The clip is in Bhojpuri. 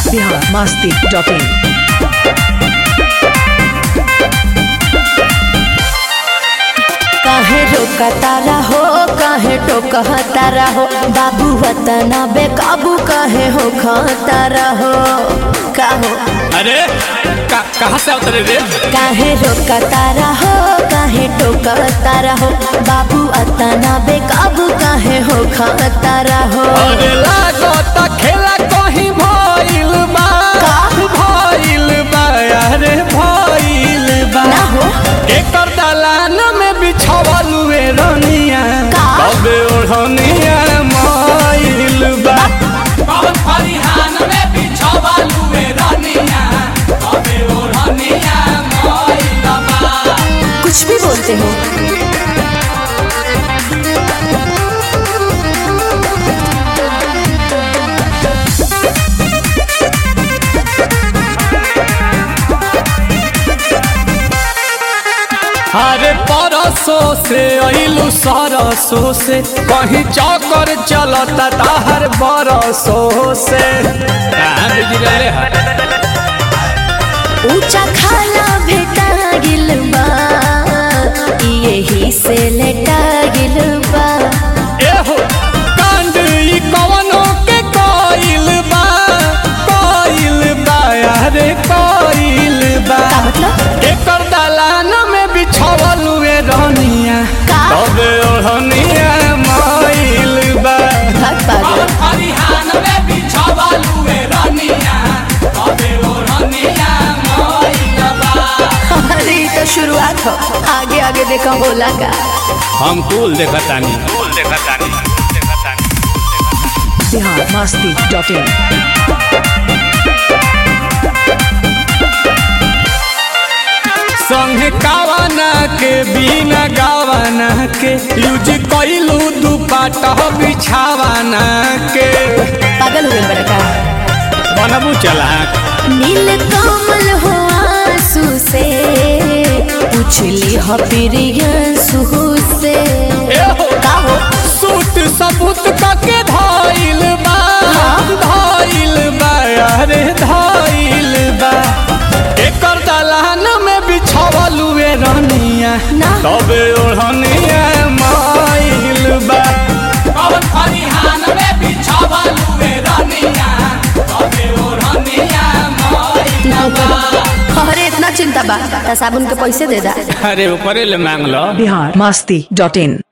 बिहार मस्ती डॉट इन काहे रोकतारा हो काहे टोकतारा हो बाबू वतना बेकाबू काहे हो खतारा हो का हो अरे का, कहाँ से उतरे रे काहे रोकतारा हो काहे टोकतारा हो बाबू अतना बेकाबू काहे हो खतारा हो अरे लागत खेला कहीं भइल बा का? भइल बा अरे भइल बा ना हो एकर दलान में बिछावल हुए रनिया का? कबे ओढ़निया मइल बा कौन फरिहान में बिछावल हुए रनिया कबे ओढ़निया मइल बा कुछ भी बोलते हो अरे परसों से अइलू सरसों से कहीं चौकर चलता ताहर बरसों से कहाँ बिजी रहले है ऊंचा खाला भेटा गिल बा यही से लेटा गिल बा एहो कांड ई कवनो के कोइल बा कोइल बा अरे कोइल बा का मतलब एकर दलान में बिछावल हुए रहनिया का? तबे ओढ़निया मइल बा भाग पागल फरिहान में बिछावल हुए रहनिया तबे ओढ़निया मइल बा अरे ये तो शुरुआत हो आगे आगे देखा बोला का हम कुल देखतानी कुल देखतानी बिहार मस्ती डॉट इन संग गावाना के बिना गावाना के यूज कइलू दुपाटा बिछावाना के पागल हो गए बड़ा का बनबू चला नील कमल हो आंसू से पूछली हो प्रियंसू से एहो का हो सूट सबूत कके धइल बा धइल बा अरे धइल बा एकर दलान में बिछावल हुए रहनिया ना। तबे ओढ़निया माइल बा कौन फरिहान में बिछावल हुए रहनिया तबे ओढ़निया माइल बा अरे इतना चिंता बा त साबुन के पैसे दे दा अरे ऊपरे ले मांग लो बिहार मस्ती डॉट इन